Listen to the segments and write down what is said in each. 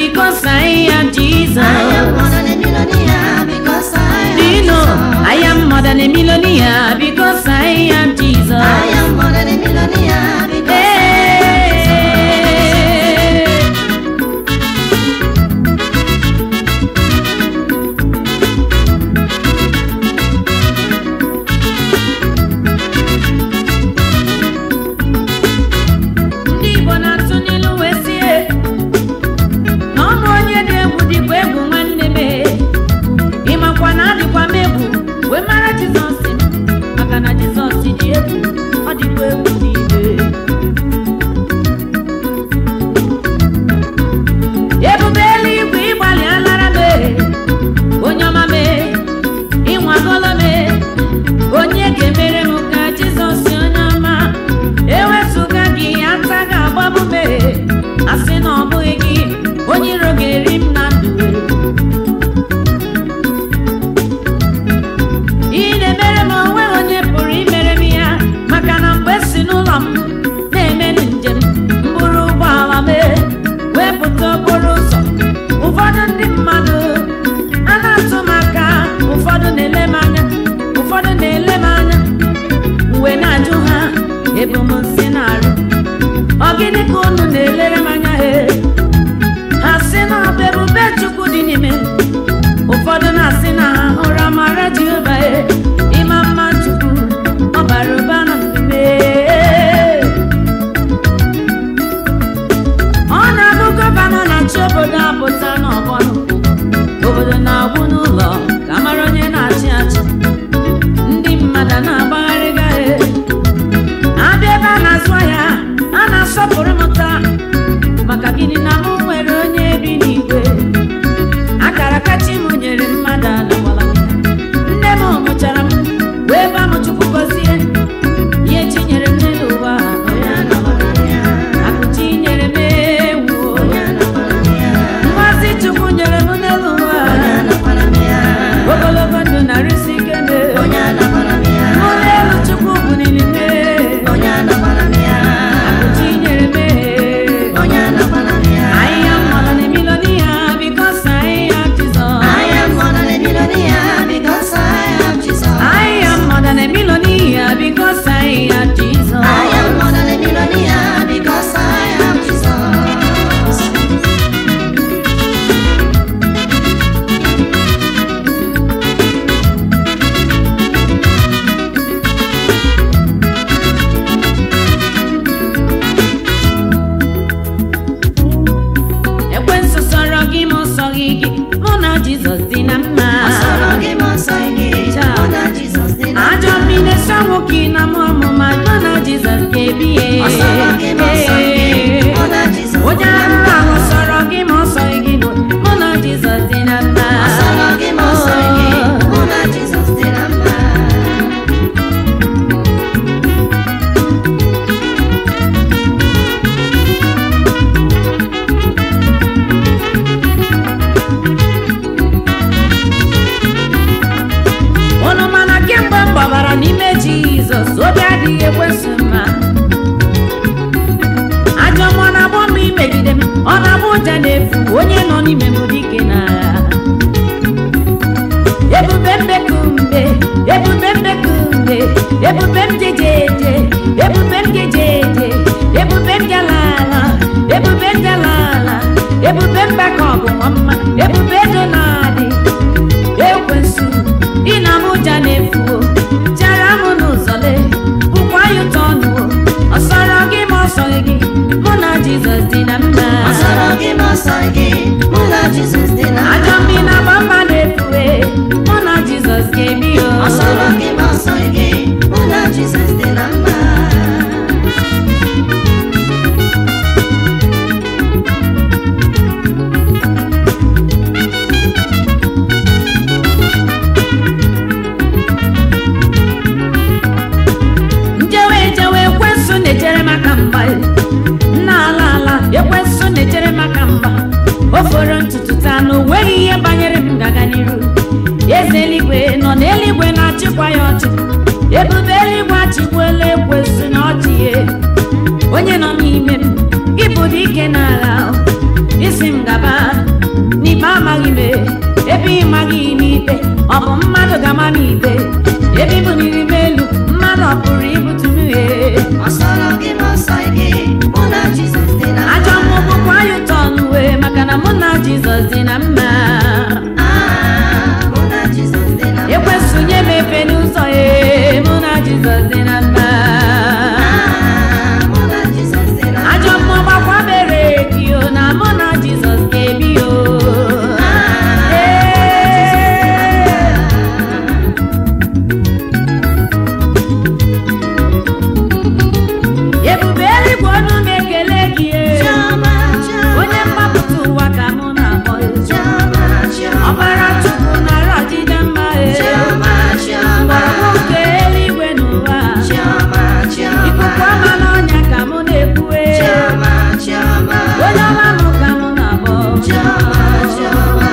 because I am Jesus. I am more than a millionaire because I am Do you know Jesus. I am more than a millionaire because I am Jesus. I am more than a millionaire because Hey. Ndị Igbo na-atụ n'ilu wee sie na ọ bụ onye dị egwu dịkwa egwu nwanne m ịmakwa na adịkwa m egwu wee mara Jizọs m maka na Jizọs dị egwu ọ dịkwa egwu niile ebube eluigwe ịgbalị alara m onye ọma m ịnwagolo m onye ga-emere m ka Jizọs onye ọma ewezụga gị ata ga-agbabụ m asị na ọ bụghị gị onye iro ga-eri m na ndụ ị na-emere m onwe onye pụrụ imere m ya maka na mgbe si n'ụlọ m na-eme njem mbụrụ ụgbọala m wee pụta okporo ụzọ ụfọdụ ndị mmadụ a na-atụ m aka ụfọdụ na-ele m anya ụfọdụ na-ele m anya uwe na-ajụ ha ebu m nsị na-arụ ọ gịnị ka unu na-elere m anya he ha sị na ọ bụ ebube chukwu dị n'ime m. ụfọdụ na-asị na ha hụrụ amara jehova e ịma mma chukwu ọ bara ụba na mbibe ọ na-abụ gọvanọ na-achị obodo apụta n'ọgbọnụ obodo na-agwụ n'ụlọ ka mara onye na-achị achị ndị mmadụ na-agbagharị gaghe abịa ebe a na-azụ ahịa a na-asọpụrụ m taa maka gịnị na m nwere onye bi n'igwe akara kachi m nyere mmadụ alawala nne m mụchara m wee ba m chukwu gọzie ihe chi nyere m n'elu ụwa onye anakwara m ya akụchi nyere m ewu onye anakwara m ya ngozi chukwu nyere m n'elu ụwa onye anakwara m ya ogologo ndụ narịsi ike me onye anakwara m ya ụlọ elu chukwu buniri me onye anakwara m ya akụchi nyere m onye anakwara m ya I am more than a millionaire because I am Jesus. I am more than a millionaire because I am Jesus. I am more than a millionaire because I am Jesus. I am more than a millionaire because I am Jesus. ekwensu sọrọ gị ma ọ sọghị gị mụ na Jizọs dị na mma. Ọsọrọ gị ma ọsọ gị, mụ na Jizọs dị na Ajọ mma. mmiri sọ nwoke na mụ ọmụma mụ na Jizọs ga-ebi ya. Ọsọrọ gị ma ọsọ gị, mụ na Jizọs dị Onye na arụrụ mma. ahụ sọrọ gị ma ọ sọghị gị mụ na Jizọs dị na mma. Ọsọrọ gị ma ọsọ gị, mụ na Jizọs dị na mma. Unu mana kemgbe m gbabara n'ime Jizọs obi adịghị ekwesu mma ajọ mmụọ na-agbọ m imegide m ọ na-abụ ụja na-efu onye nọ n'ime m dike n'agha ebube mbekumbe ebube mbekumbe ebube m jejeje ebube m jejeje ebube m jalala ebube m jalala ebube m baka ọgụnwa mma ebube ego na-adị ekwensu ị na m ụja na-efuo jara m n'ụzọ le bụkwa ya ụtọ ọnụwo ọsọrọ gị ma ọsọghị gị mụ na jizọs dị na mma Ọsọrọ gị ma ọsọ gị, mụ na Jizọs dị na mma. ajọ mmiri na agba mma na-efue mụ na jizọs ga-ebi o Ọsọrọ gị ma ọsọ gị, mụ na Jizọs dị na mma. njewe ejewe ekwensu na-echere maka mgba nna ala ala ekwensu na-echere maka mgba o foro ntutu taa na o nweghị ihe banyere m gaga n'iru eze eluigwe nọ n'eluigwe na-achịkwa ya ọchị ebube eluigwe achịkwela ekwensu na ọchị ya onye nọ n'ime m ịbụ dike n'agha isi m gaba ọ bụ mmadụ ga-ama n'ite ebe ibu n'ime elu mmadụ ọ pụrụ ibutu mmehie ọsọrọ gị ma ọsọ gị mụ na Jizọs dị na ajọ mmụọ kwa ya ụtọ n'uwe maka na mụ na jizọs dị na mma Ah, mụ na Jizọs dị na ekwesịnye m efe n'ụzọ ya mụ na jizọs dị na mma Ah, mụ na Jizọs dị na ajọ mmụọ gbakwa bere gị o na mụ na jizọs ga-ebi o ebube eluigwe ọnụ na-ekele gị e. Chioma, Chioma, onye mgbapụta ụwa ka mụ na-akpọ ya. Chioma, Chioma, ọbara chukwu nara ọdịda mma e. Chioma, Chioma, mgbọrọgwụ nke eluigwe n'ụwa Chioma, Chioma, ikuku ọma n'ọnya ka mụ na-ekwue Chioma, Chioma, onye ọma mụ ka mụ na-akpọ Chioma, Chioma.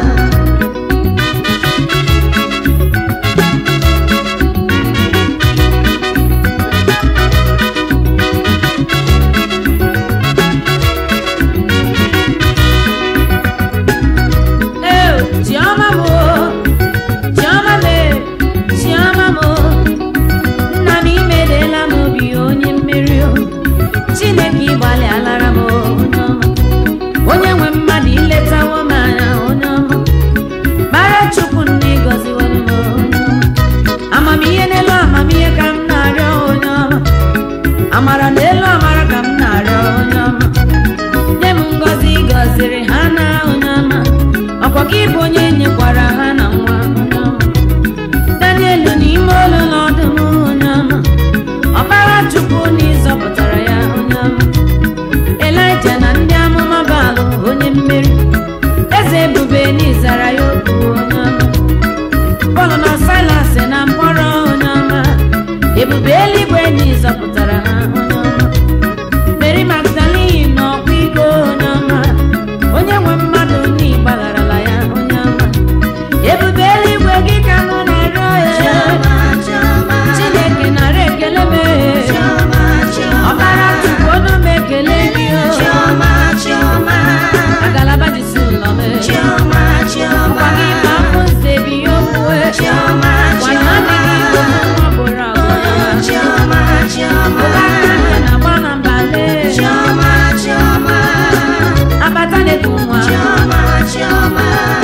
Ee, chiọma m o, chiọma m e, chiọma m o. nna m imedeela m obi onye mmeri o chineke ịgbalịalara m onye ọma onye nwe mmadụ iletawo m anya onye ọma bara chukwu nne gọziwere m onye ọma amamihe n'elu amamihe ka m na-arịọ onye ọma amara n'elu amara ka m na-arịọ onye ọma nye m ngọzi gọziri ha na onye ọma ọkwa gị bụ onye nyekwara ha na nwa onye ọma daniel n'ime olu n'ọdụm onye ọma ọbara chukwu na ịzọpụtara ya onye ọma elija na ndị amụma baalụ onye mmeri eze ebube n'ịzara ya okwu onye ọma pọl na silas na mkpọrọ onye ọma ebube eluigwe na ịzọpụtara ha onye ọma mary magdalene na ọkwa iko onye ọma onye nwe mmadụ na ịgbagharala ya onye ọma ebube eluigwe gị ka mụ na-arịọ ya Chioma, Chioma, chineke nara ekele m Chioma, Chioma, ọbara chukwu ọnụ m ekele gị o Chioma, Chioma, agalaba jisi ụlọ m Chioma, Chioma, ọkwa gị ma afụ nze bi ya okwuwe Chioma, gwanya adịghị igbo nwa gboro agwa Chioma, Chioma, ụba aka nke na-agba na mbale Chioma, Chioma, abata na-eku nwa Chioma, Chioma.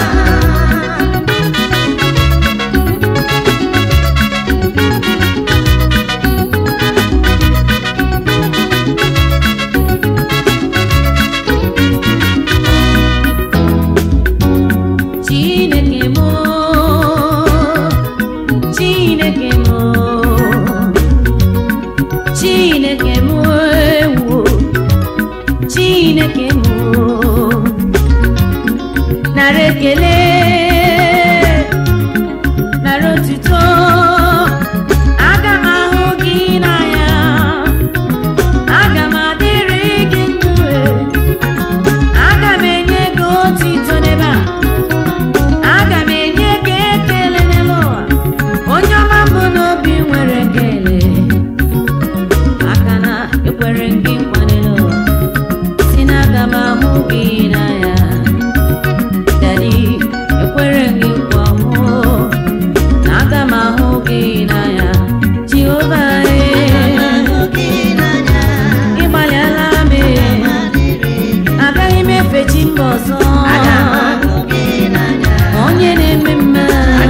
chineke m chineke m chineke m ewo chineke m nara ekele nara otuto aga m ahụ gị n'anya aga m adịrị gị ndụ aga m enye gị otuto n'ebe a aga m enye gị ekele n'elu ụwa onye ọma mbụ n'obi nwere ekele aka na ekwere gị nkwa n'elu ụwa si na aga m ahụ gị n'anya dadi ekwere gị nkwa mụ na aga m ahụ gị n'anya jehova ịgbalịala m agaghị m efe chi mba ọzọ onye na-eme mma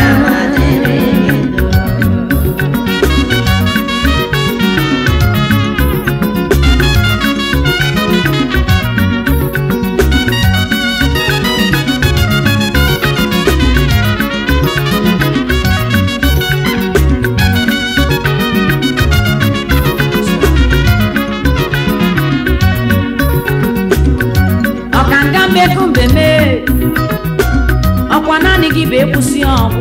ọkanga mmefu mbeme ọkwa naanị gị bụ ekwusi ọgwụ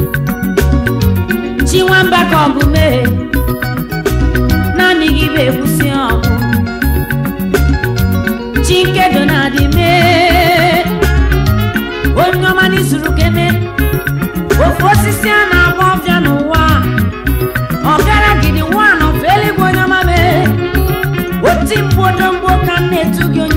chi nwamba ka ọ bụ mee naanị gị bụ ekwusi ọgwụ chi nkedo na-adị mee onye ọma n'izuru keme ofu osisi a na-agba ọbịa n'ụwa ọgara gidi nwa nọfe eluigwe onye ọma mee oti mgbodo mgbo ka m na-etu gị